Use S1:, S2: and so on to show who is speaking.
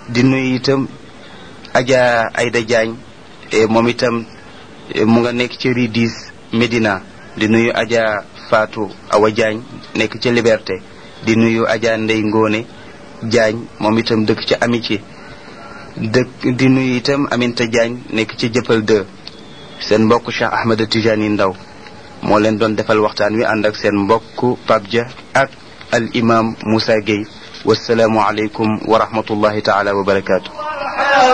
S1: di nuyu itam Adja Ayda Diagne moom itam mu nga nekk ci Ridis Médina di nuyu Adja Fatou Awa Diagne nekk ci Liberté di nuyu Adja Ndey Ngone Diagne moom itam dëkk ci Amitié dëkk di nuyu itam Aminta Diagne nekk ci Jëppal 2 seen mbokk Cheikh Ahmed Tijani Ndaw moo leen doon defal waxtaan wi ànd ak seen mbokk Pape Dia ak al imam Moussa Gueye wasalaamu aleykum wa rahmatullahi taala wa barakaatu